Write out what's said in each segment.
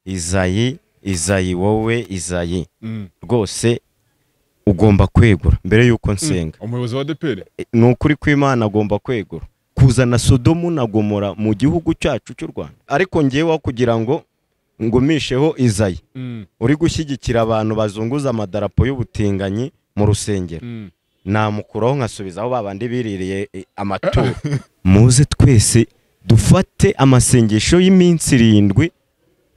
izayi izayi wowe izayi rwose ugomba kwegura mbere y'uko nsenga umuyobozi wa deperi ni ukuri kw'imana agomba kwegura kuzana sodomu na gomora mu gihugu cyacu cy'u rwanda ariko ngeweho kugira ngo ngumisheho izayi uri gushyigikira abantu bazunguza amadarapo y'ubutinganyi mu rusengero namukuraho nkasubizaho babandi biririye eh, amaturo muze twese dufate amasengesho y'iminsi irindwi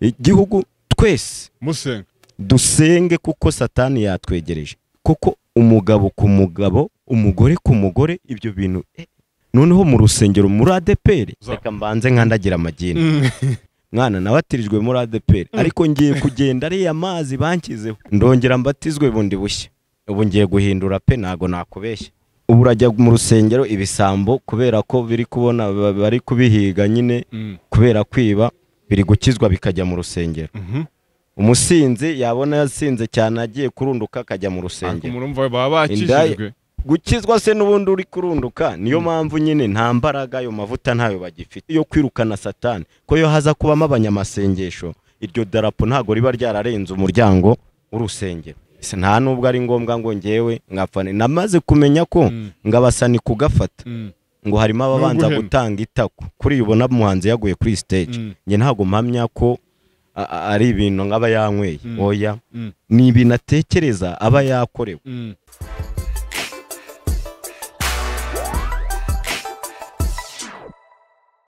igihugu twese musenga dusenge kuko satani yatwegereje kuko umugabo ku mugabo umugore ku mugore ibyo bintu eh, noneho mu rusengero muri adeperi Za- reka mbanze nkandagira amagini mwana nabatirijwe muri adeperi ariko ngiye kugenda ariya mazi banshyizeho ndongera mbatizwe bundi bushya ubu ngiye guhindura pe ntago nakubeshya ubu urajya mu rusengero ibisambo kubera ko biri kubona ba- bari kubihiga nyine Mm. kubera kwiba biri gukizwa bikajya mu rusengero Mhm. umusinzi yabona yasinze cyane agiye kurunduka akajya mu Ariko rusengero murumva baba bakijijwe Indaya- gukizwa se n'ubundi uri kurunduka niyo mpamvu nyine nta mbaraga ayo mavuta ntayo bagifite yo kwirukana satani ko yo haza kubamo abanyamasengesho iryo darapo ntago riba ryararenze umuryango w'urusengero Ese nta nubwo ari ngombwa ngo ngewe nkapfane namaze kumenya ko Mm. ngabasani kugafata Mm. ngo harimo ababanza N'uguhema. gutanga itako kuri iyi ubona umuhanzi yaguye kuri stage Mm. njye ntabwo mpamya ko a- a- ari ibintu nk'aba yanyweye Mm. oya Mm. ni ibintu atekereza aba yakorewe Mm.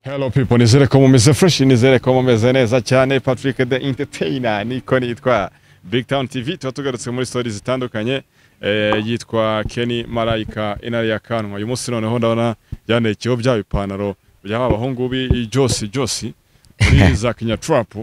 Hello people, nizere ko mumeze fresh, nizere ko mumeze neza cyane. Patrick the Entertainer niko nitwa Big Town TV. Tuba tugarutse muri story zitandukanye eh, yitwa Kenny Malaika inari ya kanwa. Uyu munsi noneho ndabona byanekeho bya bipantaro bya ba bahungu bi Josi Josi muri za Kenya Trap.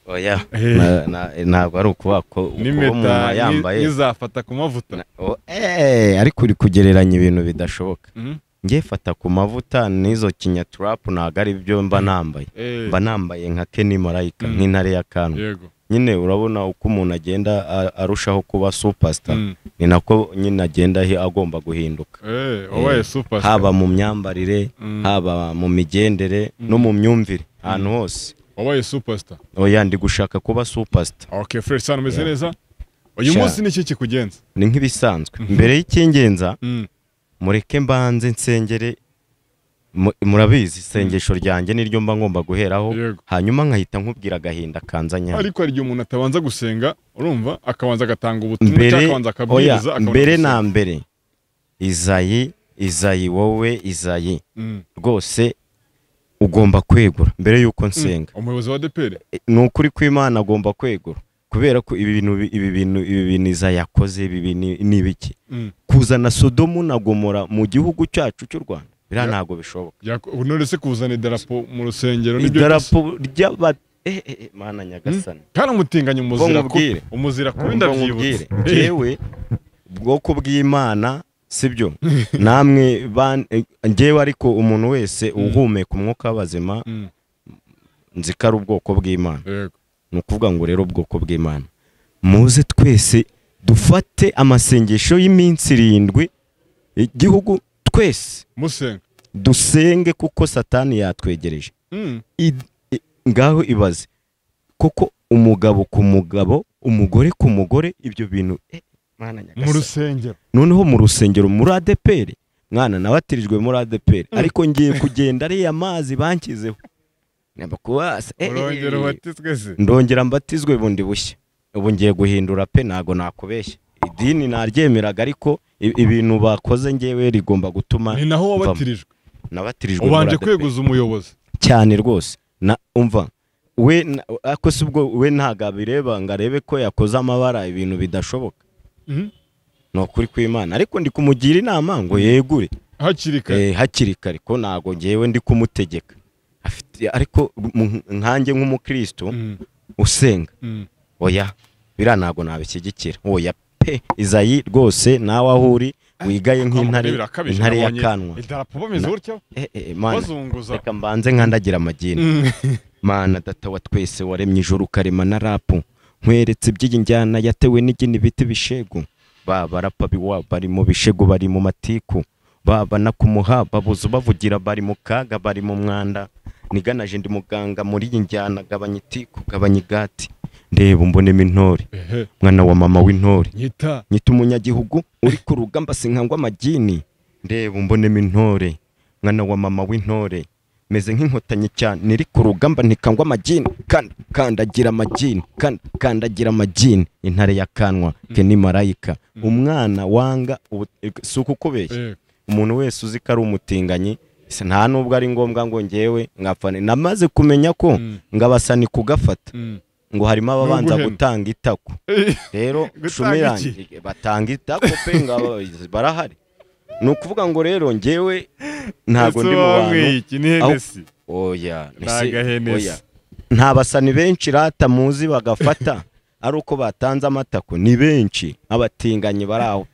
oya Eh. Na- na- ntabwo ari ukuba ko ukuba umuntu N'impeta yambaye ni- nizafata ku mavuta. Na- o- eh, ariko uri kugereranya ibintu bidashoboka Mhm. ngiye fata ku mavuta n'izo kinyaturapu ntabwo ari byo mba nambaye Eh, mba nambaye nka Kenny Malayika Mm. nk'intare ya kanwa Yego. nyine urabona uko umuntu agenda a- arushaho kuba superstar Mm. ni nako nyine agenda ahi- agomba guhinduka Eh, wabaye superstar. haba mu myambarire Mm. haba mu migendere no mu myumvire ahantu hose wabaye superstar. oya ndi gushaka kuba superstar Okay, fresh sana umeze Yeah. neza. Uyu Sha. munsi ni iki kikugenza? ni nk'ibisanzwe mbere y'ikingenza Mm. mureke mbanze nsengere mu- murabizi isengesho ryanjye niryo mba ngomba guheraho Yego. hanyuma nkahita nkubwira agahinda kanzanyana Ariko hari igihe umuntu atabanza gusenga, urumva akabanza agatanga ubutumwa cyangwa mbere akabanza akabwiriza oya akabona mbere gusenga. na mbere izayi izayi wowe izayi Mm. rwose ugomba kwegura mbere y'uko nsenga Umuyobozi wa DPR. E, ni ukuri kw'imana agomba kwegura kubera ko ibi bintu ibi bintu ibi bintu izayi yakoze ibi bintu ni ibiki Mm. kuzana sodomu na gomora mu gihugu cyacu cy'u rwanda biriya ntabwo bishoboka Yako- None se kuzana idarapo mu rusengero nibyo idarapo ry'aba eh, eh, eh, mana nyagasani Kandi umutinganya umuzira ku nkubwire. umuzira kubi Ngo ndabyibutse. nkubwire, Njyewe bwoko bw'imana sibyo namwe ban- eh, njyewe ariko umuntu wese uhumeka umwuka w'abazima Mm. nzi ko ari ubwoko bw'imana Yego. ni ukuvuga ngo rero ubwoko bw'imana muze twese dufate amasengesho y'iminsi irindwi igihugu twese Musenga. dusenge kuko satani yatwegereje Mm. Id- i- ngaho ibaze koko umugabo ku mugabo umugore ku mugore ibyo bintu eh, Mana Mu nyagasani. rusengero. noneho mu rusengero muri adeperi mwana nabatirijwe muri adeperi ariko ngiye kugenda ariya mazi banshyizeho Namba kubasa, eh, eh, Urongera eh. ubatizwe se. ndongera mbatizwe bundi bushya ubu ngiye guhindura pe ntago nakubeshya idini naryemeraga ariko i- ibintu bakoze ngewe rigomba gutuma Ni naho mvamo. wabatirijwe. nabatirijwe muri Ubanje ADEPR. kweguza umuyobozi. cyane rwose na umva we na- ako si ubwo we ntabwo abireba ngo arebe ko yakoze amabara ibintu bidashoboka Mhm. ni ukuri kw'imana ariko ndi kumugira inama ngo yegure Hakiri kare. eh, hakiri kare ko ntabwo ngewe ndi kumutegeka Afite- ariko mu- nkanjye nk'umukristo Mm. usenga Mm. oya biriya ntabwo nabishyigikira oya pe izayi rwose nawe aho uri wigaye nk'intare intare ya kanwa idarapo bameze Na- gutya Eh, eh, mana bazunguza reka mbanze nkandagira amagini mana data wa twese waremye ijoro ukarema na rapu nkweretse iby'iyi njyana yatewe n'igini bita ibishegu baba rapa biwa bari mu bishegu bari mu matiku baba no kumuha babuze bavugira bari mu kaga bari mu mwanda niganaje ndi muganga muri iyi njyana gabanya iti kugabanya igati ndeba mbonemo intore ehe mwana wa mama w'intore nyita nyita umunyagihugu uri ku rugamba sinkangwa amagini ndeba umbonemo intore mwana wa mama w'intore meze nk'inkotanyi cyane niri ku rugamba ntikangwa amagini kandi kandagira amagini kandi kandagira amagini intare ya kanwa ke ni marayika umwana wanga ubu- si ukukubeshya eh, umuntu wese uzi ko ari umutinganyi se nta nubwo ari ngombwa ngo ngewe ngapfane namaze kumenya ko Mm. ngabasani kugafata mm. ngo harimo ababanza Nuguhena. gutanga itako Eh, rero Gutanga cumi iki? irangiye batanga itako pe ngaba barahari ni ukuvuga ngo rero ngewe ntabwo ese ndi mu bantu wanyweye iki ni henesi oya Ni ese- agahenesi. oya. nta basani benshi rata muzi bagafata ari uko batanze amatako ni benshi abatinganyi bari aho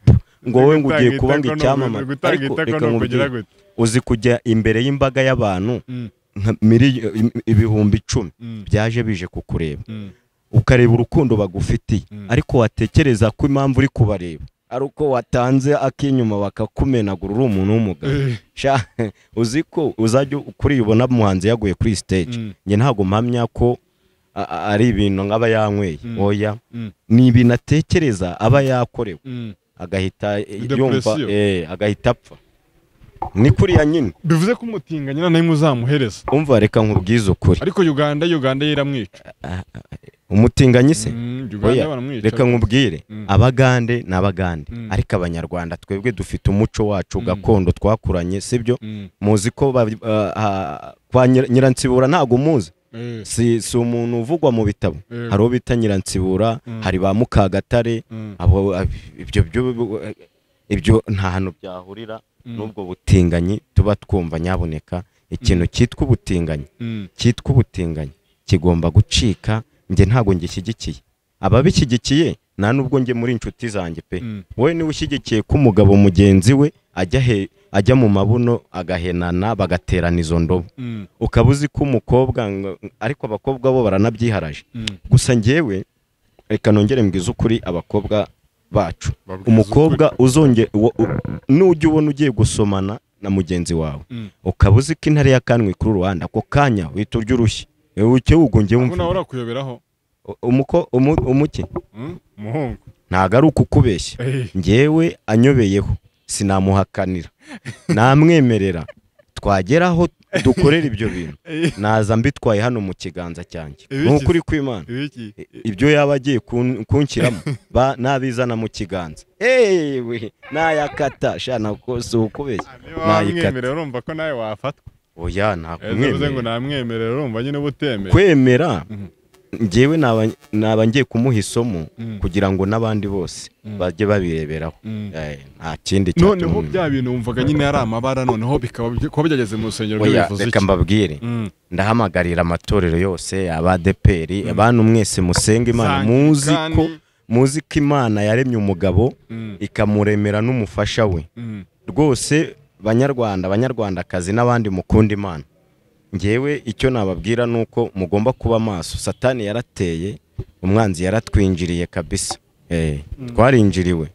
ngo wowe ngo ugiye Gutanga kuba ngo itako ni icyamamare uku- gutanga Ariko itako reka ni nkubwire, ukugira gute uzi kujya imbere y'imbaga y'abantu Mm, nka miliyo- im- ibihumbi icumi mm, byaje bije kukureba mm. ukareba urukundo bagufitiye Mm. ariko watekereza ko impamvu uri kubareba ari uko watanze ak'inyuma bakakumenagura uri umuntu w'umugabo Eh, Sha, uzi ko uzajya kuribona umuhanzi yaguye kuri stage Mm. njye ntabwo mpamya ko a- a- ari ibintu nk'aba yanyweye Mm. oya mm, ni ibintu atekereza aba yakorewe mm. agahita eh, yumva Depression. eh, agahita apfa ni kuriya nyine bivuze ko umutinganyi nta n'imwe uzamuhereza umva reka nkubwize ukuri ariko uganda uganda yo iramwica umutinganyi se Mm, uganda Oya, baramwica reka nkubwire Mm. abagande ni abagande Mm. ariko abanyarwanda twebwe dufite umuco wacu Mm. gakondo twakuranye sibyo Mm, muzi ko ba- ah, ah, kwa Nyir- nyiransibura ntabwo muzi eh, si, si umuntu uvugwa mu bitabo Yego. hari uwo bita nyiransibura Mm. hari ba mukagatare mm, abo ab- ibyo byo- ibyo nta hantu byahurira Mm. n'ubwo butinganyi tuba twumva nyaboneka ikintu cyitwa ubutinganyi mm, cyitwa ubutinganyi kigomba gucika njye ntabwo ngishyigikiye ababishyigikiye nta nubwo njye muri inshuti zanjye pe mm. wowe niba ushyigikiye ko umugabo mugenzi we ajya he ajya mu mabuno agahenana bagaterana izo ndobo Mm, ukaba uzi ko umukobwa ngo- ariko abakobwa bo baranabyiharaje mm. gusa njyewe reka nongere mbwize ukuri abakobwa bacu Babwize umukobwa uzonge wo- u- nujya ubona ugiye gusomana na mugenzi wawe Mm. ukaba uzi ko intare yakanwe kuri rubanda ako kanya uhita urya urushyi uke wugunge ahubwo nawe wumva urakuyoberaho umuko umu- umuke Mm, umuhungu ntago ari ukukubeshya Eh, njyewe anyobeyeho sinamuhakanira namwemerera twageraho dukorera ibyo bintu eh, naza mbitwaye hano mu kiganza cyanjye Ibiki- ni ukuri kw'imana ibiki ibyo yaba agiye kun- kunshyiramo ba- nabizana mu kiganza ewe nayakata sha nako si ukubeshya wamwemerera nayikata urumva ko nawe wafatwa oya bivuze ngo ntakumwemerera namwemerera urumva nyine uba utemera kwemera Mhm. njyewe naba- naba ngiye kumuha isomo Mm. kugira ngo n'abandi bose Mm. bajye babireberaho Mm. Eh, nta kindi noneho cyatuma- bya bintu wumvaga nyine ari amabara noneho bikaba byo- kuba byageze mu rusengero byo Oya, bivuze reka iki mbabwire Mm. ndahamagarira amatorero yose abadeperi abantu mwese musenga imana Zangi, muzi ko kandi- muzi ko imana yaremye umugabo Mm, ikamuremera n'umufasha we mm, rwose banyarwanda banyarwandakazi n'abandi mukunda imana ngewe icyo nababwira ni uko mugomba kuba maso satani yarateye umwanzi yaratwinjiriye kabisa eh, twarinjiriwe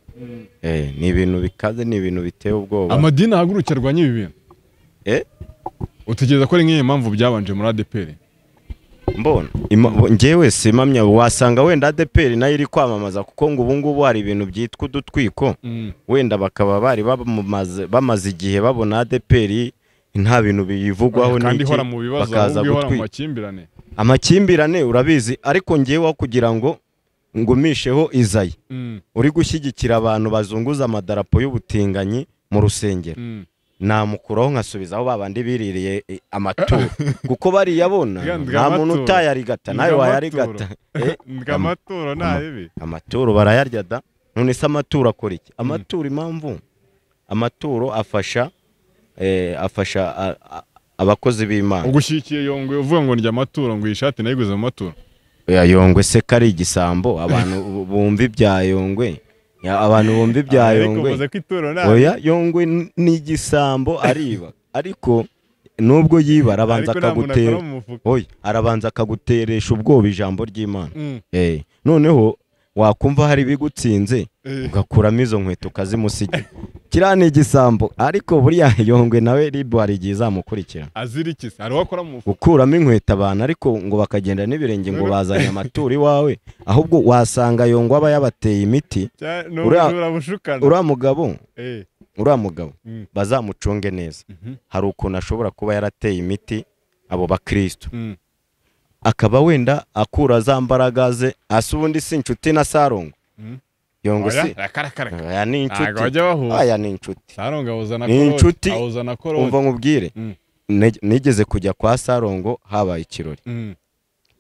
eh, ni ibintu bikaze ni ibintu biteye ubwoba amadini ahaguruke arwanya ibi bintu Eh? utekereza ko ari nk'iyi mpamvu byabanje muri ADPR mbona Ima- bo- njyewe si impamya wasanga wenda adeperi nayo iri kwamamaza kuko ngo ubu ngubu hari ibintu byitwa udutwiko Mm, wenda bakaba bari bamaze, bamaze igihe babona adeperi nta bintu biyivugwaho n'iki, kandi ihora mu bibazo bakaza ahubwo ihora mu gutwika makimbirane amakimbirane urabizi ariko ngewe kugira ngo ngumisheho izayi Mm, uri gushyigikira abantu bazunguza amadarapo y'ubutinganyi mu rusengero mm. namukuraho nkasubizaho babandi biririye eh, amaturo kuko bariyabona Bwa- bwa nta muntu maturo. utayarigata nawe Bwa wayarigata Eh, Ngo amaturo nta bibi amaturo barayarya da none se amaturo akora iki amaturo impamvu amaturo afasha eh, afasha a- a- abakozi b'imana ubwo ushyigikiye yongwe uvuga ngo ndya amaturo ngo iyi shati nayiguze mu maturo Ya yongwe se kari igisambo abantu bu- bumva ibya yongwe Ya, abantu bumva ibya Ariko yongwe uvuze ko ituro nta oya yongwe n- ni igisambo ariba ariko nubwo yibara arabanza ariko nta muntu akora akagutera mu mufuka oya arabanza akaguteresha ubwoba ijambo ry'imana Mm, Eh, noneho wakumva hari ibigutsinze ugakuramo izo nkweto ukazimusigira kiriya ni igisambo ariko buriya yongwe nawe ribu hari igihe izamukurikira azirikiza hari uwo akora mu mufuka gukuramo inkweto abantu ariko ngo bakagenda n'ibirenge ngo bazanye amaturo iwawe ahubwo wasanga yongwa aba yabateye imiti cyane Uriya- urabushukana uriya mugabo Eh, uriya mugabo mm, bazamucunge neza mhm, hari ukuntu ashobora kuba yarateye imiti abo bakristo mm. akaba wenda akura za mbaraga ze asa ubundi si inshuti na sarongo Mm. yongo Oya, si arakarakara. aya ni ntabwo inshuti bajya bahuza aya ni inshuti sarongo awuzana Ni korode inshuti. awuzana korode umva nkubwire Mm. Ne- nigeze kujya kwa sarongo habaye ikirori Mm,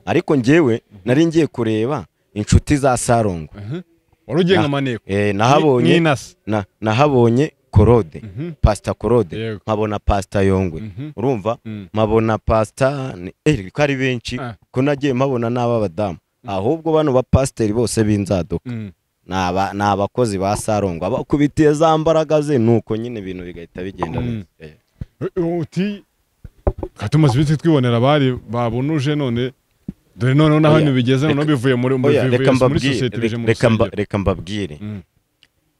ariko njyewe nari ngiye kureba inshuti za sarongo mhm. wari ugiye Na- nka maneko Eh, Ni- nahabonye n'inasi na- nahabonye korode Mhm, pasita korode Yego. nkabona pasita yongwe mhm, urumva mm. mpabona pasita ni- eh, ko ari benshi Ah. ko nagiye mpabona n'ab'abadamu ahubwo bano bapasiteri bose b'inzaduka Mm. ni aba- ni abakozi ba sarongo abakubitiye za mbaraga ze nuko nyine ibintu bigahita bigenda Mm. neza Eh, uti tumaze iminsi twibonera abari babunuje none dore noneho naho Oya, ibintu bigeze noneho reka- bivuye muri muri oya, reka muri mbabwire sosiyete bije mu re- reka mba- rusengero reka mbabwire Mm,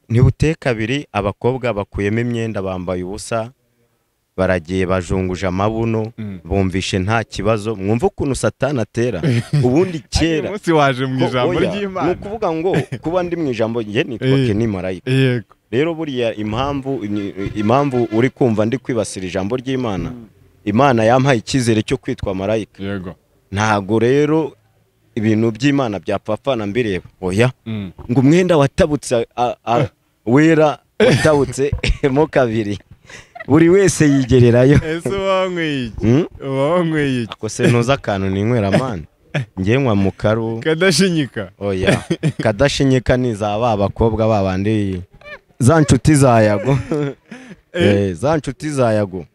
ntibuteka abiri abakobwa bakuyemo imyenda bambaye ubusa baragiye bajunguje amabuno mm. bumvishe nta kibazo mwumva ukuntu satani atera ubundi Ariko kera uyu munsi waje mu ko- ijambo oya, ni ry'imana ukuvuga ngo kuba ndi mu ijambo njye Eh. nitwa ni marayika yego rero buriya impamvu impamvu uri kumva ndi kwibasira ijambo ry'imana imana yampaye icyizere cyo kwitwa marayika yego ntago rero ibintu by'imana byapfapfana mbireba oya Mm. ngo umwenda watabutse a- a- wera watabutsemo kabiri buri wese yigererayo ese uba wanyweye iki Hmm? uba wanyweye iki ako se ntuzi akantu ninywera amani njye nywa mu karu kadashinyika oya kadashinyika ni za ba bakobwa ba bandi za nshuti za yago Eh, za nshuti za yago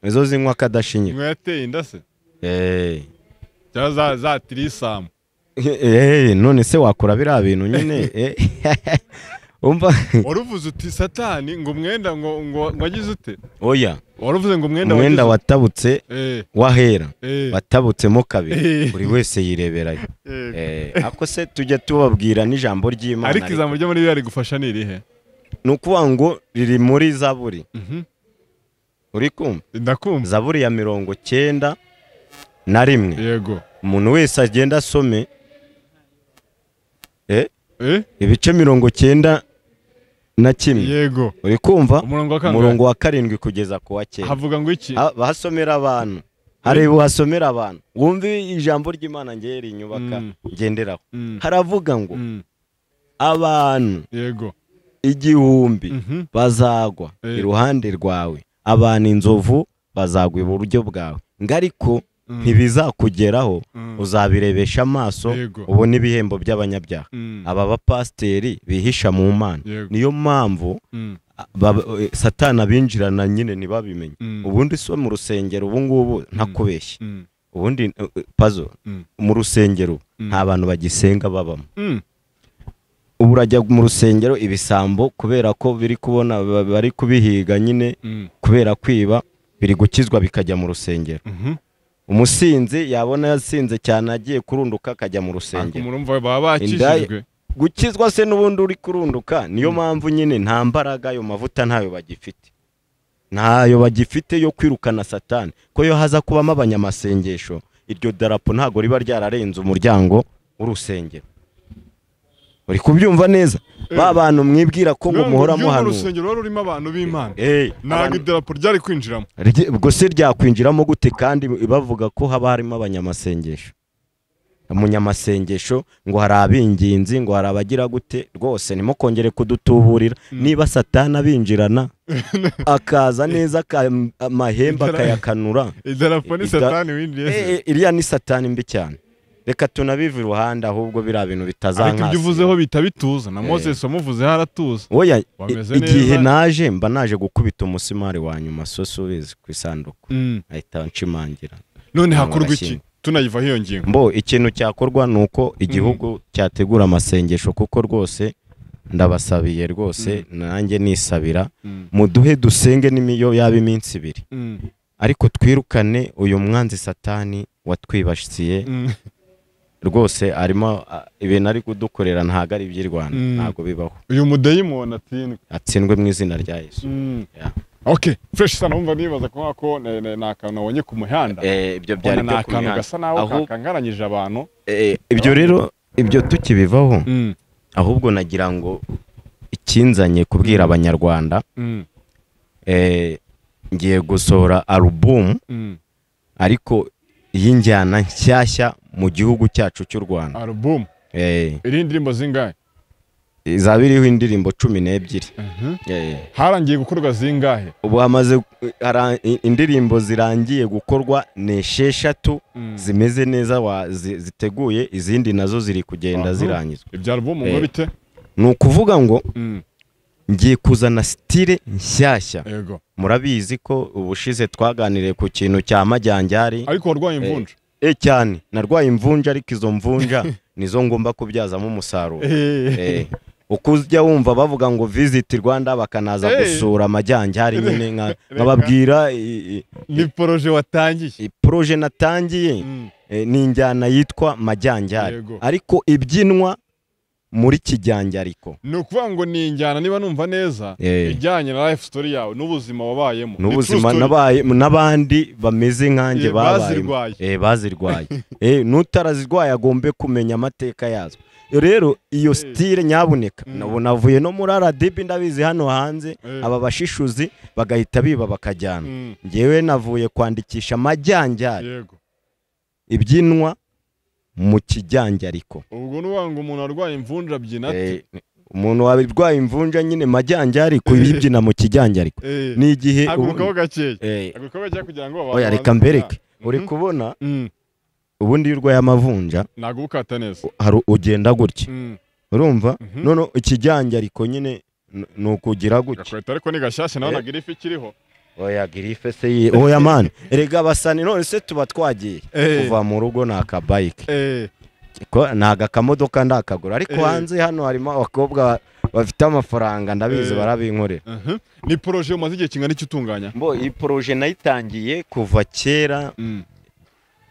nizo zinywa kadashinyika inkweto yateye inda se Eh. cyangwa za za tirisamu Eh, none se wakora biriya bintu nyine eh. umva wari uvuze uti satani ngo umwenda ngo ngo ngo agize ute oya wari uvuze ngo umwenda umwenda wagize watabutse ute? Eh, wahera eh, watabutsemo kabiri Eh. buri wese yireberayo eh. Eh, ako se tujya tubabwira n'ijambo ry'imana ariko ariko. ijambo ryo muri biriya rigufasha ni irihe ni ukuvuga ngo riri muri zaburi Mhm. uri kumva ndakumva zaburi ya mirongo cyenda na rimwe yego umuntu wese agenda asome eh, Eh, ibice mirongo cyenda na kimwe yego uri kumva umurongo wa kangahe umurongo wa karindwi kugeza ku wa cyenda havuga ngo iki Ah, bahasomera abantu hareba uhasomera abantu wumve ijambo ry'imana ngeye rinyubaka Mm. ngenderaho Mm, haravuga ngo mm, abantu yego igihumbi Mhm. bazagwa Eh. iruhande rwawe abantu inzovu bazagwa iburyo bwawe ngo ariko Mm. ntibizakugeraho Mm. uzabirebesha amaso Yego. ubone ibihembo by'abanyabyaha Mm, aba bapasiteri bihisha mu mana Yego. niyo mpamvu mm, baba- eh, satani abinjirana nyine ntibabimenye Mm. ubundi si mu rusengero ubu ngubu ntakubeshye mm, ubundi eh, eh, pazo Mm. mu rusengero Mm. nta bantu bagisenga babamo mm. ubu urajya mu rusengero ibisambo kubera ko biri kubona ba- bari kubihiga nyine Mm, kubera kwiba biri gukizwa bikajya mu rusengero mhm. umusinzi yabona yasinze cyane agiye kurunduka akajya mu ariko rusengero murumva baba bakijijwe Indaya- gukizwa se n'ubundi uri kurunduka niyo mpamvu nyine nta mbaraga ayo mavuta ntayo bagifite ntayo bagifite yo kwirukana satani ko yo haza kubamo abanyamasengesho iryo darapo ntabwo riba ryararenze umuryango w'urusengero uri kubyumva neza ba bantu mwibwira ko ngo Nubwo muhora ry'ubu muhanura urusengero wari rurimo abantu b'imana Eh, ntabwo abantu- idarapo ryari kwinjiramo Rye- ubwo se ryakwinjiramo gute kandi bavuga ko haba harimo abanyamasengesho umunyamasengesho ngo hari ab'ingenzi ngo hari abagira gute rwose ntimukongere kudutuburira niba satana abinjirana akaza neza aka- amahembe akayakanura idarapo ni Ida- satani winjiye se. Eh, eh, iriya ni satani mbi cyane reka tunabive iruhande ahubwo biriya bintu ariko ibyo uvuzeho bitazankasi bita bituza na moses wamuvuzeho aratuza oya i- Wameze igihe neza. naje mba naje gukubita umusumari wa nyuma sosi ubizi ku isanduku Mm. ahita nshimangira Abantu none hakorwa iki barashyinga. tunayivaho iyo ngingo mbo ikintu cyakorwa ni uko igihugu cyategura amasengesho kuko rwose ndabasabiye rwose nanjye nisabira Mm, muduhe dusenge n'imiyo yaba iminsi ibiri mm, ariko twirukane uyu mwanzi satani watwibasiye mm. rwose arimo a- ibintu ari kudukorera ntabwo ari iby'i rwanda Mm. ntabwo bibaho uyu mudayimoni atsindwe atsindwe mu izina rya yesu Yeah. ok fureshi sana wumva nibaza ko ko ne- ne- ni akantu wabonye ku muhanda Eh, ibyo byari ubona ni byo ku akantu mihanda. gasa naho Ahubwo- kakangaranyije abantu Eh, ibyo rero ibyo tukibivaho Mm, ahubwo nagira ngo ikinzanye kubwira abanyarwanda mm, eh, ngiye gusohora alubumu mm. ariko y'injyana nshyashya mu gihugu cyacu cy'u rwanda alubumu Eh, iriho indirimbo zingahe izaba iriho indirimbo cumi n'ebyiri Mhm. Eh, harangiye gukorwa zingahe ubu hamaze hara- i- indirimbo zirangiye gukorwa ni esheshatu Mm. zimeze neza wa- zi- ziteguye izindi nazo ziri kugenda Aha. zirangizwa ibya alubumu ngo Eh. bite ni ukuvuga ngo Mm, ngiye kuzana sitire nshyashya yego murabizi ko ubushize twaganiriye ku kintu cya majyanjyari ariko warwaye imvunja e cyane narwaye imvunja ariko izo mvunja nizo ngomba kubyazamo umusaruro Eh, uko ujya wumva bavuga ngo visit Rwanda bakanaza Eh. gusura amajyanjyari nyine nka- nkababwira i- i- ni poroje watangiye i- proje natangiye Mm, eh, ni injyana yitwa majyanjyari Yego. ariko ibyinwa muri kijyanjariko ni ukuvuga ngo ni injyana niba numva neza Eh. ijyanye na life story yawe n'ubuzima wabayemo Ni true n'ubuzima story. nabaye- n'abandi bameze nkanjye Eh, babayemo. bazirwaye. Eh, bazirwaye Eh, n'utarazirwaye agombe kumenya amateka yazo rero iyo sitire nyabuneka nabo navuye no muri aradibi ndabizi hano hanze Eh. aba bashishuzi bagahita biba bakajyana Mm, ngewe navuye kwandikisha amajyanjyari yego ibyinwa mu kijyanjariko ubwo ni ukuvuga ngo umuntu arwaye imvunja abyina ate Eh, umuntu warwaye imvunja nyine majyanjariko yibyina mu kijyanjariko Eh. ni igihe hagurukaho gakeya Eh, hagurukaho gakeya kugira ngo oya reka mbereke uri kubona ubundi iyo urwaye amavunja ntabwo ukata neza hari ugenda gutya Mm, urumva Mhm. none ikijyanja ariko nyine n- ni ukugira gutya gakweta ariko ni gashyashya nawe Eh. nagira ifi ikiriho oya girife se ye oya mani erega basani none se tuba twagiye Eh. kuva mu rugo ni akabayike Eh, ko ntago akamodoka ndakagura ariko Eh. hanze hano harimo abakobwa bafite amafaranga ndabizi Eh. barabinkorera mhm. ni poroje umaze igihe kingana iki utunganya mbo iyi poroje nayitangiye kuva kera Mm,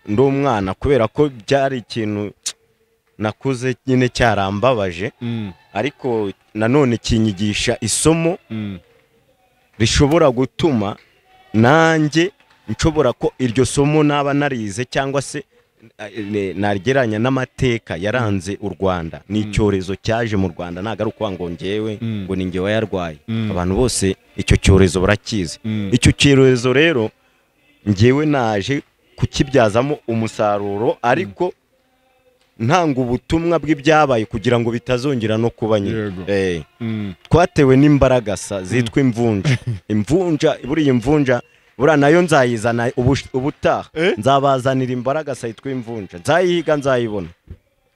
ndi umwana kubera ko byari ikintu nakuze nyine cyarambabaje mm, ariko nanone kinyigisha isomo mm. rishobora gutuma nanjye nshobora ko iryo somo naba narize cyangwa se eh, ne- nagereranya n'amateka yaranze u rwanda ni icyorezo cyaje mu rwanda ntabwo ari ukuvuga ngo ngewe Mm. ngo ni ngewe wayarwaye Mm. abantu bose icyo cyorezo barakizi Mm. icyo cyorezo rero ngewe naje kukibyazamo umusaruro ariko ntanga ubutumwa bw'ibyabaye kugira ngo bitazongera no kuba nyine Yego. Eh Mm, twatewe n'imbaragasa zitwa imvunja imvunja buriya imvunja buriya nayo nzayizana ubu- ubutaha Eh? nzabazanira imbaragasa yitwa imvunja nzayihiga nzayibona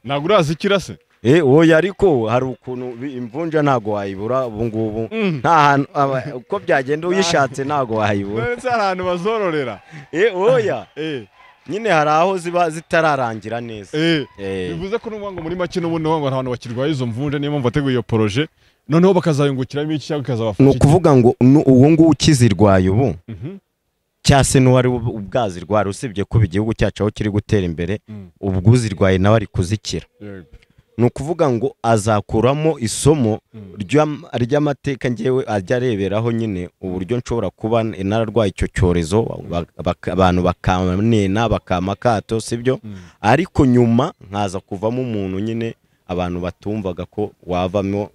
ntabwo urazi ikirase Eh, oya ariko hari ukuntu bi- imvunja ntabwo wayibura ubu ngubu Mm. nta hantu aba- uko byagenda uyishatse ntabwo wayibura ndetse hari ahantu bazororera Eh, oya Eh, nyine hari aho ziba zitararangira neza eh. Eh, bivuze ko n'ubuvuga ngo muri make n'ubundi uvuga ngo hari abantu bakirwaye izo mvunja niyo mpamvu wateguye iyo poroje noneho bakazayungukiramo iki cyangwa ni ikazabafasha iki? ukuvuga ngo nu- uwo nguwo ukizirwaye ubu Mhm. cyase n'uwari ub- ubwazirwara usibye kuba igihugu cyacu aho kiri gutera imbere Mm. ubwo uzirwaye nawe ari kuzikira Yego. ni ukuvuga ngo azakuramo isomo ry'am- ry'amateka ngewe ajya areberaho nyine uburyo nshobora kuba nararwaye icyo cyorezo ba- baka- abantu bakanena bakama akato sibyo ariko nyuma nkaza kuvamo umuntu nyine abantu batumvaga ko wavamo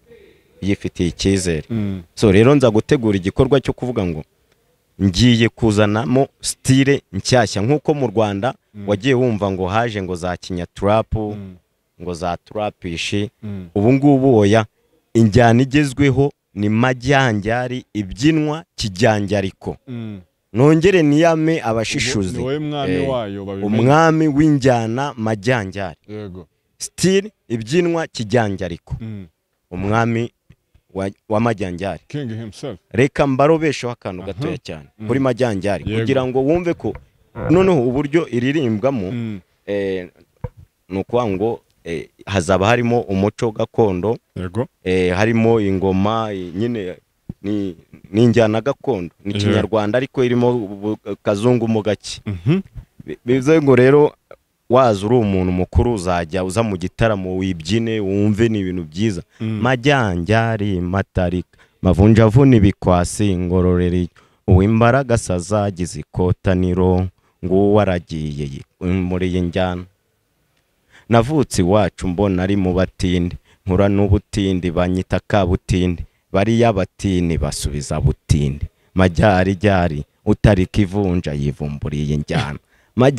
yifitiye icyizere Mm. so rero nza gutegura igikorwa cyo kuvuga ngo ngiye kuzanamo sitire nshyashya nk'uko mu rwanda wagiye wumva ngo haje ngo za kinyaturapu Mm. ngo za turapishi Mm. ubu ngubu oya injyana igezweho ni majyanjyari ibyinwa kijyanjariko Mm. nongere niyame abashishuzi ni wowe mwami Eh, wayo babimenye umwami w'injyana majyanjyari yego sitire ibyinwa kijyanjariko Mm. umwami wa- w'amajyanjyari king himself reka mbarobesheho akantu gatoya cyane kuri majyanjyari kugira ngo wumve ko noneho uburyo iririmbwamo Mm. eh, ni ukuvuga ngo eh, hazaba harimo umuco gakondo yego eh, harimo ingoma eh, nyine ni ni injyana gakondo ni Yego. kinyarwanda ariko irimo ubu- kazungu mu gake Mhm. Bi- bivuze ngo rero waza uri umuntu mukuru uzajya uza mu gitaramo wibyine wumve ni ibintu byiza majyanjyari matarika mavunjavuna ibikwasi ngororeri uw'imbaraga sazagize ikotaniro nguwo aragiye muri iyi njyana navutse iwacu mbona ari mu batindi nkura n'ubutindi banyita kabutindi bariya batini basubiza butindi majyarijyari utarika ivunja yivumburiye njyana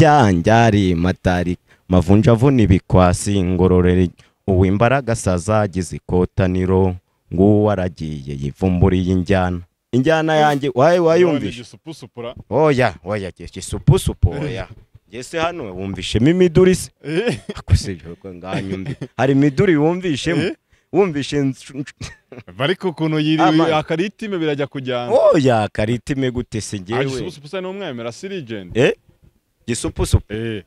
majyanjyari matarika mavunjavuna ibikwasi ngororeri uw'imbaraga sazagize ikotaniro nguwo aragiye yivumburiye injyana injyana yanjye waye wayumvishe igisupusupura oya oya gisupusupu oya ngese hano wumvishemo imiduri se ako si byo ko nganyumvi hari imiduri wumvishemo Eh? wumvishe nsh- nsh- ariko ukuntu Ama- yiriwe akaritime birajya kujyana oya karitime gute se ngewe agisupusupusa ni umwemera si legend eh gisupusupu eh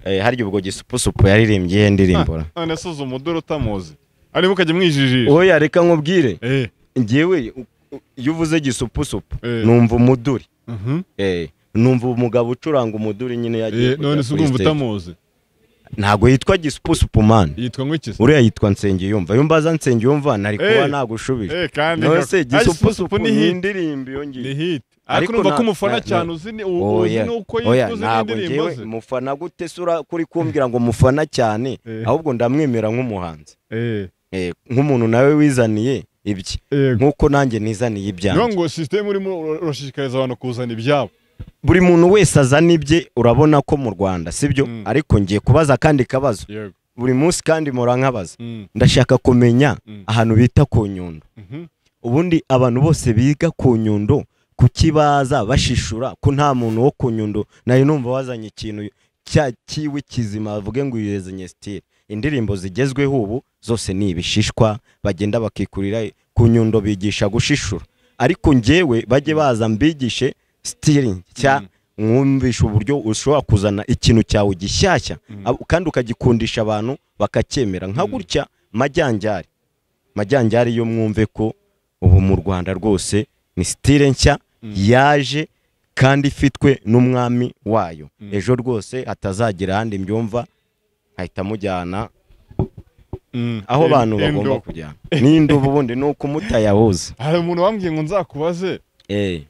eh harya ubwo gisupusupu yaririmbye iyihe ndirimbo ra? none se uzi umuduri utamuzi arimo ukajya umwijijisha oya reka nkubwire eh ngewe u- u- iyo uvuze gisupusupu Eh. numva umuduri mhm. Eh, numva umugabo ucuranga umuduri nyine yagiye Eh, none kujya se kuri urumva stage. utamuzi ntabwo yitwa gisupusupu man yitwa nk'ikisi uriya yitwa nsengiyumva iyo mbaza nsengiyumva nari kuba Eh. nagushubije eh kandi none nka- se Ay, gisupusupu ni hit indirimbo iyo ngiyo ni hit Ariko ariko numva na- ko umufana na- cyane na- uzi ni- u- uzi Oya, nuko oya, uzi ntabwo n'indirimbo ngewe ze mufana gute sura kuri kumbwira ngo mufana cyane Eh. ahubwo ndamwemera nk'umuhanzi eh Eh, nk'umuntu nawe wizaniye ibye yego nk'uko nanjye nizaniye ibyanjye niyo ngo sisiteme urimo ur- urashishikariza abantu kuzana ibyabo buri muntu wese azana ibye urabona ko mu rwanda sibyo Mm. ariko ngiye kubaza akandi kabazo yego buri munsi kandi mpora nkabaza Mm, ndashaka kumenya Mm. ahantu bita ku nyundo mhm. ubundi abantu bose biga ku nyundo kuki baza bashishura ko nta muntu wo ku nyundo nari numva wazanye ikintu cya kiwi kizima bavuge ngo uyirezanye sitire indirimbo zigezweho ubu zose ni ibishishwa bagenda bakikurira ku nyundo bigisha gushishura ariko ngewe bajye baza mbigishe sitire cya mwumvisha uburyo ushobora kuzana ikintu cyawe gishyashya Ab- kandi ukagikundisha abantu bakacyemera nka gutya majyanjyari majyanjyari yo mwumve ko ubu mu rwanda rwose ni sitire nshya yaje kandi ifitwe n'umwami wayo ejo rwose atazagira ahandi mbyumva ahita amujyana Mm. aho En- abantu endo. bagomba kujyana n'indubu ubundi ni uko umutayahuza hari umuntu wambwiye ngo nzakubaze Eh,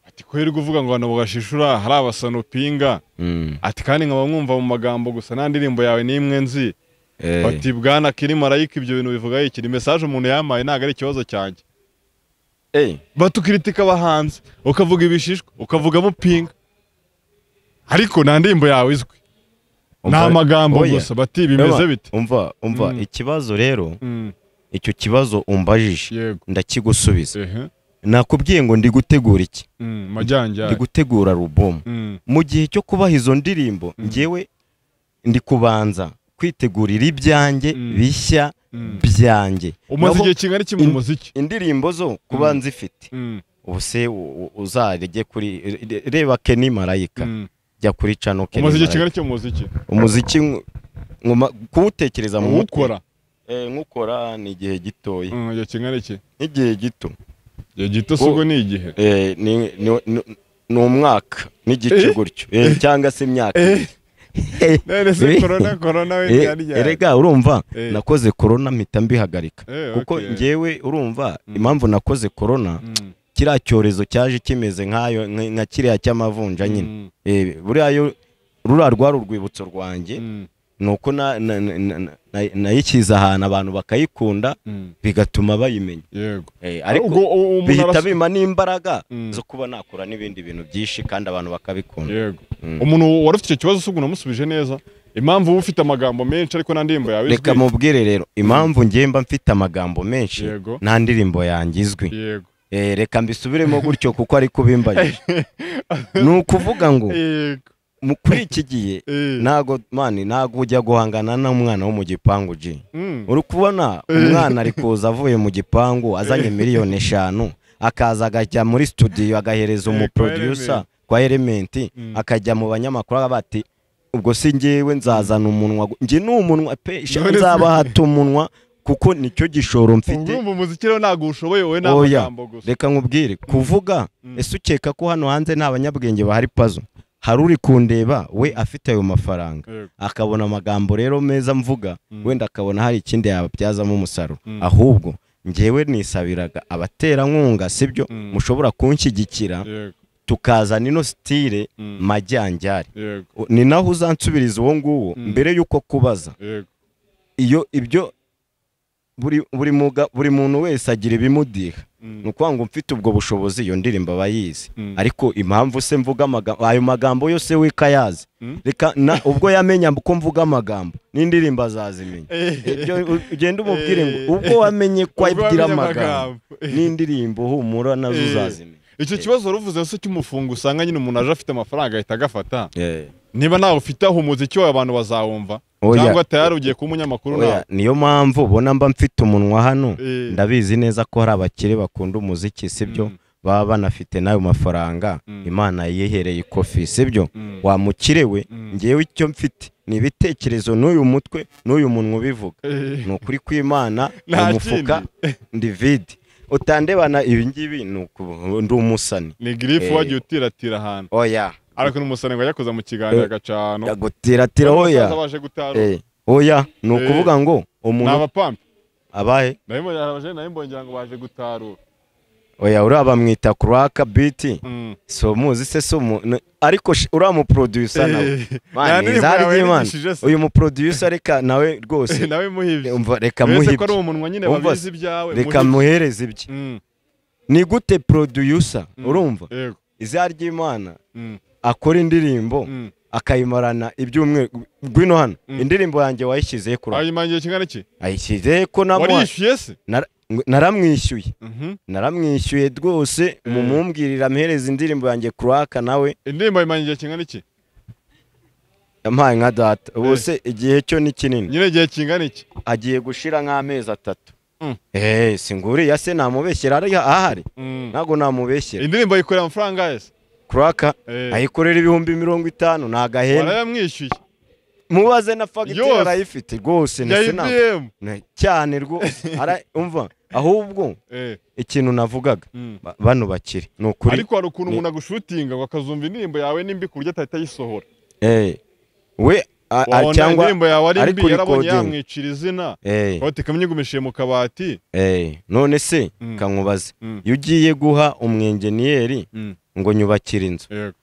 ati ko uri kuvuga ngo abantu bagashishura hari abasanupinga mm, ati kandi nkaba mwumva mu magambo gusa nta ndirimbo yawe n'imwe nzi eh. bati bwana kiri marayika ibyo bintu bivuga iki ni mesaje umuntu yampaye ntabwo ari ikibazo cyanjye Eh, batukiritika abahanzi ukavuga ibishishwa ukavugamo pinga ariko nta ndirimbo yawe izwi umva- nta magambo oya. gusa bati bimeze Umva- bite umva umva Mm. ikibazo rero Mm, icyo kibazo umbajije yego ndakigusubiza ehe nakubwiye ngo ndi gutegura iki Mm, ndi majyanjari gutegura alubumu Mm, mu gihe cyo kubaha izo ndirimbo ngewe ndi kubanza kwitegurira ibyanjye Mm. bishya mm. byanjye umaze Naho igihe kingana iki mu in- muziki indirimbo zo kuba Mm. nzifite Mm, ubu se u- u- uzarege kuri re- reba keni marayika mm. jya kuri cano keni umaze igihe marayika kingana iki mu muziki umuziki nk- nkuma- kuwutekereza mu mutwe uwukora eh, nk'ukora ni igihe gitoya Mm, igihe kingana iki nk'igihe gito igihe gito si ubwo ni igihe Eh, ni- ni- ni- ni umwaka n'igice Eh? gutyo Eh, cyangwa se imyaka Eh. Eh, none se Eh. korona korona we eh, yari yari erega urumva Eh. nakoze korona mpita mbihagarika Eh, kuko okay. ngewe urumva Mm. impamvu nakoze korona Mm, kiriya cyorezo cyaje kimeze nk'ayo nka nka kiriya cy'amavunja nyine mm, Eh, buriya yo ruriya rwari urwibutso rwanjye mm, ni uko na- na- na- na- na- nayishyize ahantu abantu bakayikunda mm. bigatuma bayimenya yego Eh, ariko Ubwo u- umuntu bihita aras- bima n'imbaraga Mm. zo kuba nakora n'ibindi bintu byinshi kandi abantu bakabikunda yego Mm. umuntu wari ufite icyo kibazo se ubwo unamusubije neza impamvu uba ufite amagambo menshi ariko nta ndirimbo yawe izwi reka mubwire rero impamvu ngiye mba mfite amagambo menshi Yego. nta ndirimbo yanjye izwi yego Eh, reka mbisubiremo gutyo kuko ari kubimbanyije ni ukuvuga ngo yego mu- kuri iki gihe Eh. ntago mani ntago ujya guhangana n'umwana wo mu gipangu ji Mm, uri kubona umwana ari kuza avuye mu gipangu azanye miliyoni eshanu akaza agajya muri studio agahereza Eh, umuproducer kwa elementi Mm. akajya mu banyamakuru avuga bati ubwo si ngewe nzazana umunwa gu- njye ni umunwa pe sha None se- nzabahata umunwa kuko nicyo gishoro mfite urumva umuziki rero ntabwo ushoboye wowe nta Oya, magambo gusa reka nkubwire kuvuga Mm. ese ukeka ko hano hanze nta banyabwenge bahari pazo hari uri kundeba we afite ayo mafaranga Yego. akabona amagambo rero meza mvuga Mm. wenda akabona hari ikindi yabyazamo umusaruro Mm. ahubwo ngewe nisabiraga abaterankunga sibyo Mm. mushobora kunshyigikira yego tukazana ino sitire Mm. majyanjyari yego U- ni naho uzansubiriza uwo nguwo Mm. mbere y'uko kubaza yego iyo ibyo buri buri muga- buri muntu wese agira ibimudiha Mm. ni ukuvuga ngo mfite ubwo bushobozi iyo ndirimbo aba yizi Mm. ariko impamvu se mvuga amagambo ayo magambo yose wika yazi Mm. reka na ubwo yamenya ko mvuga amagambo n'indirimbo azazimenya ibyo u- ugenda umubwire ngo ubwo wamenye ko Ubwo abwira wamenye amagambo amagambo. n'indirimbo humura nazo Eh. uzazimenya icyo kibazo wari uvuze se cy'umufungo usanga nyine umuntu aje afite amafaranga ahita agafata Eh. niba nawe ufite aho umuziki wawe abantu bazawumva Oya. cyangwa tayari ugiye kuba umunyamakuru Oya, nawe niyo mpamvu ubona mba mfite umunwa hano Eh. ndabizi neza ko hari abakire bakunda umuziki sibyo Mm. baba banafite n'ayo mafaranga Mm. imana yihereye ikofi sibyo Mm. wa mukire we Mm. ngewe icyo mfite ni ibitekerezo n'uyu mutwe n'uyu munwa ubivuga Eh, ni ukuri kw'imana Nta mu mufuka ndi vide utandebana ibi ngibi ni uku- ndi umusani ni girifu Eh. wagiye utiratira ahantu oya ariko n'umusarane ngo ajya kuza mu kiganiro Eh. agacana yagutiratira oya Abasaza baje gutaruka Eh, oya ni ukuvuga ngo ni umuntu abapampi abahe nawe mbongera ngo baje gutarura oya uriya bamwita kuraka biti Mm. si umuzi se si umu n- ariko sh- uriya muproducer nawe Eh, nta mani ndirimbo izari yawe ry'imana yarigishije se. uyu muproducer reka nawe rwose nawe muhibye umva reka muhe uretse ko ari ibye umunwa nyine Umva babizi se. ibyawe reka muhibye. muhereze ibye Mm, ni gute producer mm. urumva yego izina ry'imana Mm, akora indirimbo mm. akayimarana ibyumweru ngwino hano Mm. indirimbo yanjye wayishyizehe kuri ayimangiye kingana iki ayishyizehe ko namuha- warishyuye se nara- ng- naramwishyuye Mhm. naramwishyuye rwose Eh. mumumbwirira amuhereze indirimbo yanjye kuraka nawe indirimbo ayimangiye kingana iki yampaye nka data ubuse igihe cyo ni kinini nyine igihe kingana iki agiye gushira nk'amezi atatu Mm. eee singuriya se namubeshyera ari ahari Mm. ntabwo namubeshyera indirimbo ayikorera amafaranga yese kuraka Eh. ayikorera ibihumbi mirongo itanu ni agahenda barayamwishyuye mubaze na fagitire Yose. arayifite rwose ya ndetse na- ibiyemu na- cyane rwose ara- umva ahubwo ikintu navugaga ba- bano bakiri ni ukuri ariko hari ukuntu Ni- umuntu agushutinga ngo akazumva indirimbo yawe nimbi ku buryo atahita ayisohora Eh, we a- a- wabona cyangwa indirimbo yawe ari ariko mbi yarabonye recording. yamwicira izina Eh, wowe ikamyigumishije mu kabati eh, none se Mm. kankubaze Mm. iyo ugiye guha umwenjeniyeri ngo nyubakire inzu yego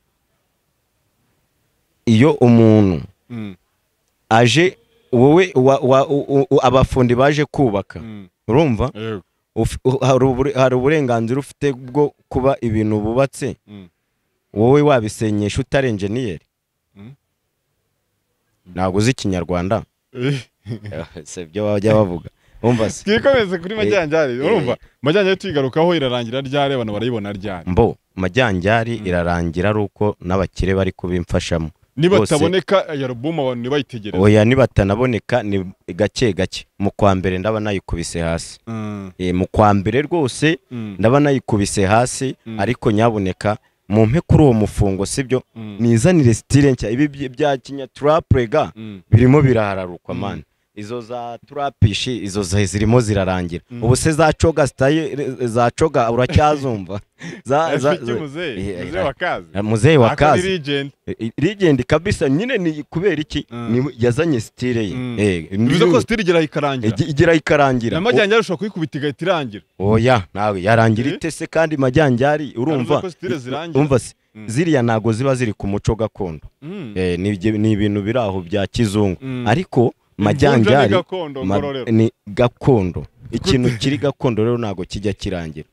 iyo umuntu Mm, aje wowe wa- wa- u- u- abafundi baje kubaka mm, urumva yego Uf- u- hari ubure- hari uburenganzira ufite bwo kuba ibintu bubatse Mm, wowe wabisenyesha utari enjeniyeri Mm. ntabwo uzi ikinyarwanda eh. si byo bajya bavuga umva se twikomeze kuri majyanjari eh. urumva majyanjari tuyigarukaho irarangira ryari abantu barayibona ryari mbo majyanjyari irarangira ari uko n'abakire bari kubimfashamo niba Bose- ataboneka iyi alubumu abantu ntibayitegereze oya nibatanaboneka ni gake gake mu kwa mbere ndaba nayikubise hasi Mm, Eh, mu kwa mbere rwose mm, ndaba nayikubise hasi Mm. ariko nyaboneka mumpe kuri uwo mufungo sibyo mm, nizanire sitire nshya ibi byi- bya kinya turapurega mm, birimo birahararukwa Mm. mani izo za turapishi izo za- zirimo zirarangira Mm. ubu se za coga sitayi za coga uracyazumva za za Rafiki muzehe Eh, muzehe wa kazi muzehe wa Akora kazi legend. rigende kabisa nyine ni kubera iki Mm. Ni- yazanye sitire ye Mm. Eh, bivuze ko ndiyo- sitiri igera ikarangira igi- igera ikarangira na majyanjari ushobora kuyikubita igahita irangira oya nawe yarangira Eh? itese kandi majyanjari urumva ko zitira zirangira. umva se Mm. ziriya ntago ziba ziri ku muco gakondo Mm. Eh, ni ibyo- ni ibintu biri aho bya kizungu Mm. ariko Imvunja ni majyanjari gakondo ma- ngororero ni gakondo ikintu kiri gakondo rero ntago kijya kirangira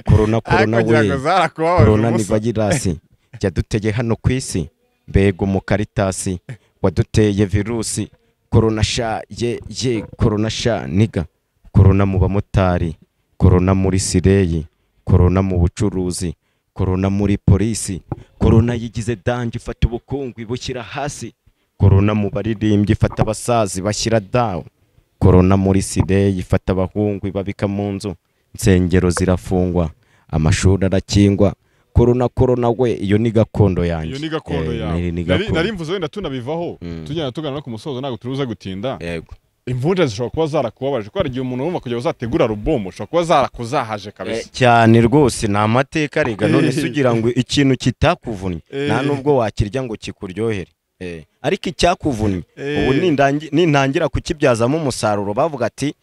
korona korona Ariko ngira ngo we zarakubabaje korona ni ubusa. vayirasi yaduteye hano ku isi mbega umukalitasi waduteye virusi korona sha ye ye korona sha niga korona mu bamotari korona muri sireyi korona mu bucuruzi korona muri polisi korona yigize dange ifata ubukungu ibushyira hasi korona mu baririmbyi ifata abasazi bashyira dawu korona muri sireyi ifata abahungu ibabika mu nzu insengero zirafungwa amashuri arakingwa korona korona we iyo ni gakondo yanjye iyo ni gakondo Eh, yawe ni- ni Nari- gakondo. nari mvuze wenda tunabivaho Mm. tugenda tugana no ku musozo ntabwo turuza gutinda yego imvunja zishobora kuba zarakubabaje kubera igihe umuntu wumva kugira ngo uzategure alubumu ushobora kuba zarakuzahaje kabisa cyane rwose ni amateka rega none Eh. se ugira ngo ikintu kitakuvunnye Eh. nta nubwo wakirya ngo kikuryohere Eh. ariko icyakuvunnye Eh. ubu nindangi- nintangira kukibyazamo umusaruro bavuga ati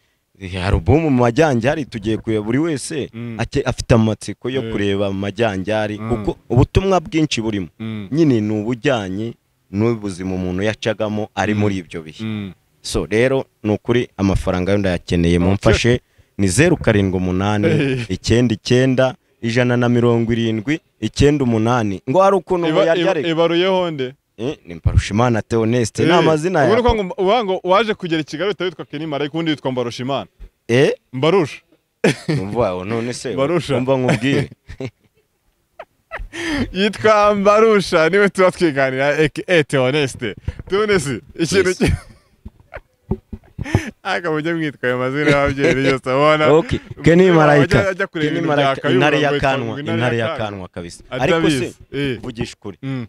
"Eh, alubumu mu majyanjari tugiye kureba buri wese Mm. ake- afite amatsiko yo Eh. kureba mu majyanjari Mm. kuko ubutumwa bwinshi burimo Mm, nyine ni ubujyanye n'ubuzima umuntu yacagamo ari Mm. muri ibyo bihe mm. so rero ni ukuri amafaranga yo ndayakeneye Okay. mumfashe ni zeru karindwi umunani Eh. icyenda icyenda ijana na mirongo irindwi icyenda umunani ngo hari ukuntu Iba- muyarya iba- ariko ibaruyeho nde ni mbarushimana theoneste ni amazina yawe yawe ngo uvuga ngo waje kugera i Kigali uhita witwa Kenny Marayika undi witwa Mbarushimana eh Mbarusha umva oh, none se Barusha. umva nkubwire yitwa Mbarusha niwe tuba twiganira aka Theoneste Theoneste ikintu Yes. ki aka mujye mwitwa ayo mazina y'ababyeyi yose abona okay keni Ajya- marayika ajya kureba keni ibintu bya marayika Kayumba intare ngo ya yitwa kanwa ngo intare ya kanwa kabisa ariko se atabizi eh vugisha ukuri mm.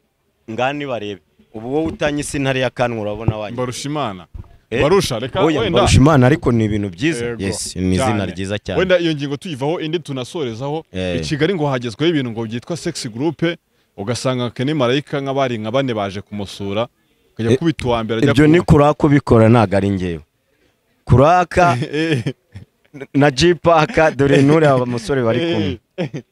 ngani barebe ubu wowe utanyise intare ya kanwa urabona wanyu Mbarushimana Eh? Mbarusha reka oya wenda mbarushimana ariko ni ibintu byiza Yego, yes ni izina cyane. ryiza cyane wenda iyo ngingo tuyivaho indi tunasorezaho Eh. i Kigali ngo hagezweho ibintu ngo byitwa sexy groupe ugasanga Kenny Marayika nka bari nka bane baje kumusura akajya Eh, kubita uwa mbere ajya ibyo ku- ni kuraka ubikora ntabwo ari ngewe kuraka Eh, na jipaka dore nturiya umusore bari kumwe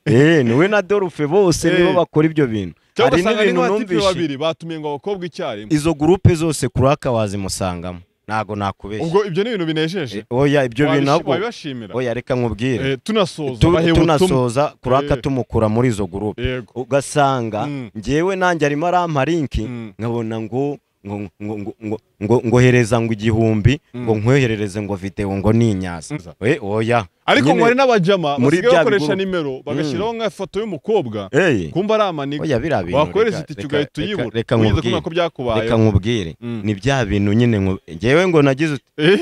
eh niwe na dorufe bose Eh. nibo bakora ibyo bintu cyangwa hari ugasanga ni n'ibintu nk'abatipe numvishe babiri batumiye ngo abakobwa icyarimwe izo gurupe zose kuraka wazimusangamo ntabwo nakubeshya ubwo ibyo ni ibintu binejeje Eh, oya ibyo bintu Wabishi- nabwo wabibashimira oya reka nkubwire Eh, tunasoza Tu- bahewe ubutumwa tunasoza kuraka Eh. tumukura muri izo gurupe yego ugasanga Mm. ngewe nanjye arimo arampa linki Mm. nkabona ngo ngo ngo ngo ngo ngo ngohereza ngo igihumbi Mm. ngo nkwoherereze ngo videwo ngo ni inyaza Mm. we oya ariko Nyine- ngo hari n'abajama muri basigaye bya bakoresha bigurupe. nimero bagashyiraho nk'ifoto y'umukobwa Hey, kumva ari amaniga oya biriya bintu wakohereza reka- itike reka- ugahita reka- uyibura reka wirinze nkubwire, kumenya ko byakubayeho reka nkubwire Mm. ni bya bintu nyine nku- ngewe ngo nagize ut- Eh,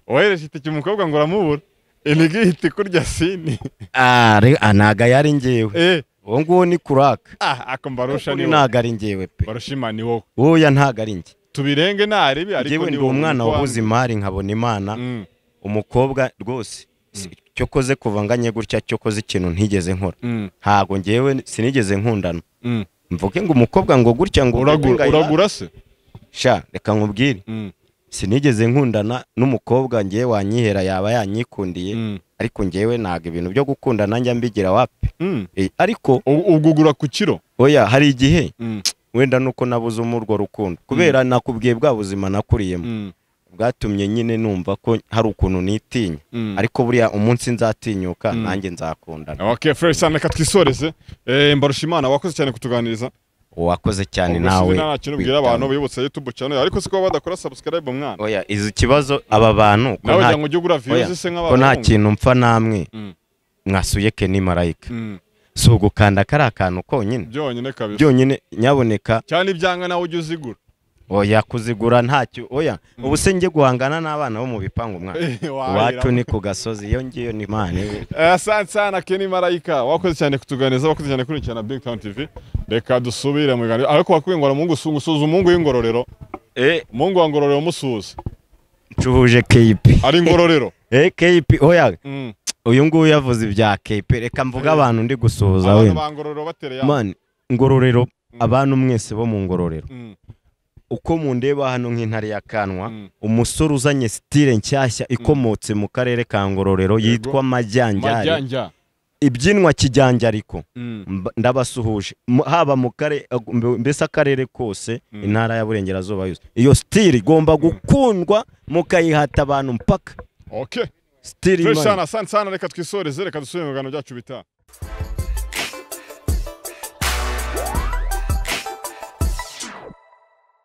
wohereje itike umukobwa ngo uramubura inigi ihita ikurya sini Ah, re- ah, ntago yari ngewe Eh, uwo nguwo ni kuraka ah ako mbarusha ni wowe ntago ari ngewe pe barushima ni wowe oya ntago ari njye tubirenge narebi ariko ngewe ni ndi wowe umwana Ni wowe. wabuze imari nkabona imana Mm, umukobwa rwose si- cyo koze kuva nganye gutya cyo koze ikintu ntigeze nkora mm, ntago ngewe sinigeze nkundana mm. mvuge ngo umukobwa ngo gutya ngo uragura ngayira- uragura se sha reka nkubwire Mm, sinigeze nkundana n'umukobwa ngewe wanyihera yaba yanyikundiye mm, ariko ngewe ntago ibintu byo gukundana njya mbigira wapi mm. Eh, ariko U- ugugura ku kiro oya hari igihe Mm, wenda nuko nabuzemo urwo rukundo kubera nakubwiye bwa buzima nakuriyemo mm, bwatumye nyine numva ko hari ukuntu nitinya mm. ariko buriya umunsi nzatinyuka Mm. nanjye nzakundana Okay, fresh cyane reka twisoreze Eh, mbarushimana wakoze cyane kutuganiriza wakoze cyane Ubwo nawe sinzi nta kintu ubwira witanga. abantu bibutsa YouTube channel ariko siko badakora subscribe mwana oya izi ikibazo aba bantu ko nawe nta- cyangwa ujye ugura oya, views se ko nta nk'abahungu kintu mpfa namwe Mm, mwasuye ke ni marayika mm. si ugukanda kari akantu konyine byonyine kabisa byonyine nyaboneka cyane ibyanga nawe ujye uzigura oya kuzigura ntacyo oya ubu se njye guhangana n'abana bo mu bipangu mwana Wahahira. iwacu ni ku gasozi iyo ngiyo ni mani we Eh, asante sana Kenny Marayika wakoze cyane kutuganiriza wakoze cyane kurikirana Big Town TV reka dusubire mu biganiro ariko wakwiye ngo mungu usuze umungu w'ingororero Eh, mungu wa ngororero musuze ncuhuje keyipi ari ingororero Eh, keyipi oya Mm. uyu nguyu yavuze ibya keyipi reka mvuge Eh. abantu ndi gusuhuza abantu wenda ba ngororero batereye ama- mani ngororero abantu mwese bo mu ngororero Mm, uko mundeba hano nk'intare ya kanwa mm. umusore uzanye sitire nshyashya ikomotse mu karere ka ngororero Yego. yitwa majyanjari majyanja ibyinwa kijyanjariko Mm, Mba- ndabasuhuje Mu- haba mu kare mbe- mbese akarere kose Mm. intara y'aburengerazuba yose iyo sitire igomba gukundwa mukayihata abantu mpaka okay sitire fresh imana sana asante sana reka twisoreze reka dusubire mu biganiro byacu bitaha